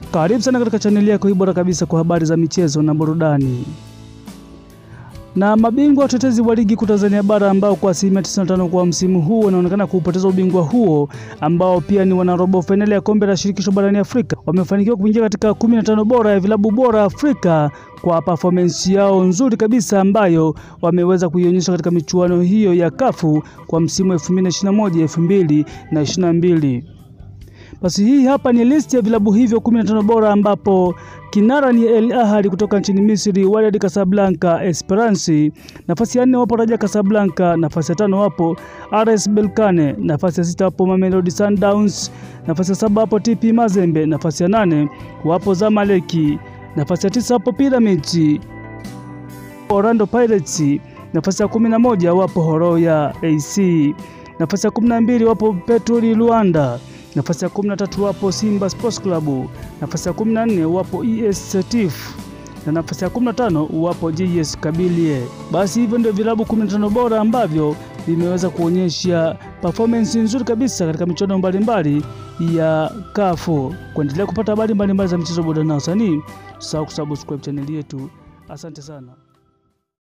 Karibu sana katika chaneli yako hii bora kabisa kwa habari za michezo na burudani. Na mabingwa watetezi wa ligi kuu Tanzania bara ambao kwa asilimia 95 kwa msimu huu wanaonekana kupoteza ubingwa huo ambao pia ni wanarobo fainali ya kombe la shirikisho barani Afrika wamefanikiwa kuingia katika 15 bora ya vilabu bora Afrika kwa performance yao nzuri kabisa ambayo wameweza kuionyesha katika michuano hiyo ya kafu kwa msimu 2021 2022. Basi hii hapa ni listi ya vilabu hivyo 15 bora ambapo kinara ni El Ahly kutoka nchini Misri, Wydad Casablanca Esperance. Nafasi ya nne wapo Raja Casablanca, nafasi ya tano wapo RS Berkane, nafasi ya sita wapo Mamelodi Sundowns, nafasi ya saba wapo TP Mazembe, nafasi ya nane wapo Zamaleki, nafasi ya tisa wapo Pyramids, Orlando Pirates, nafasi ya kumi na moja wapo Horoya AC, nafasi ya kumi na mbili wapo Petro Luanda nafasi ya 13 wapo Simba Sports Club, nafasi ya 14 wapo ES Setif na nafasi ya 15 wapo JS Kabylie. Basi hivyo ndio vilabu 15 bora ambavyo vimeweza kuonyesha performance nzuri kabisa katika michuano mbalimbali ya kafu. Kuendelea kupata habari mbalimbali za michezo, burudani na wasanii, usahau kusubscribe chaneli yetu. Asante sana.